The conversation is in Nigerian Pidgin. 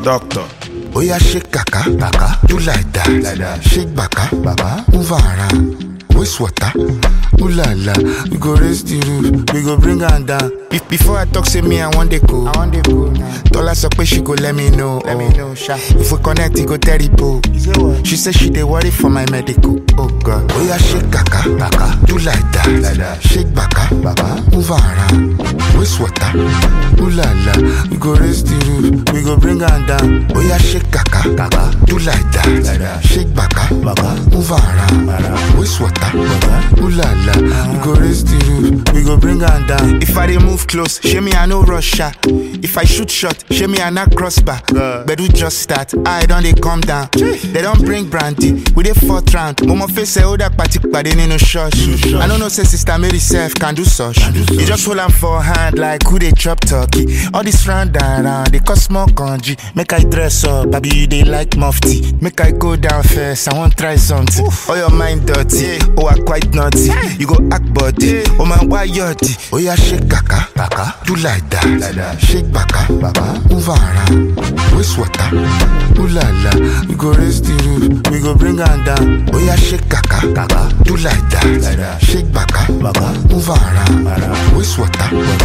Doctor. Oya shake kaka, kaka, do like that, like that. Shake baka, baba, move around. Waste water, ooh la la. We go raise the roof, we go bring her down. Be- before I talk, say me I want the go. I want the go now. Dollar so pay she go let me know. Let me know, sha. If we connect, it go terrible. She say she dey worry for my medical. Oh God. Oya shake kaka, kaka, do like that, like that. Shake baka, baba, move around. Waste water, ooh la la. We go raise the roof, we go bring her down. Oya shake kaka, kaka, do like that, like that. Shake baka, baba, move around. Waste water, ooh la la. We go raise the roof, we go bring her down. If I dey move close, show me I no rush her. If I shoot shot, show me I not crossbar. Bedu just start, I don't they come down. They don't bring brandy, we dey fourth round. Momo face say oh that party pade no church. I don't know say sister Mary self can do such. You just hold am for hand like who they chop turkey. All this round and round, they cost more kanji. Make I dress up, baby you they like mufti. Make I go down first, I want try something. Oh your mind dirty, oh I quite naughty. You go act body, oh man why yachty? Oh yeah shake kaka, kaka, do like that, like that. Shake baka, baba, move around. Waste water, ooh la la. We go raise the roof, we go bring her down. Oh yeah shake kaka, kaka, do like that, like that. Shake baka, baba, move around. Waste water,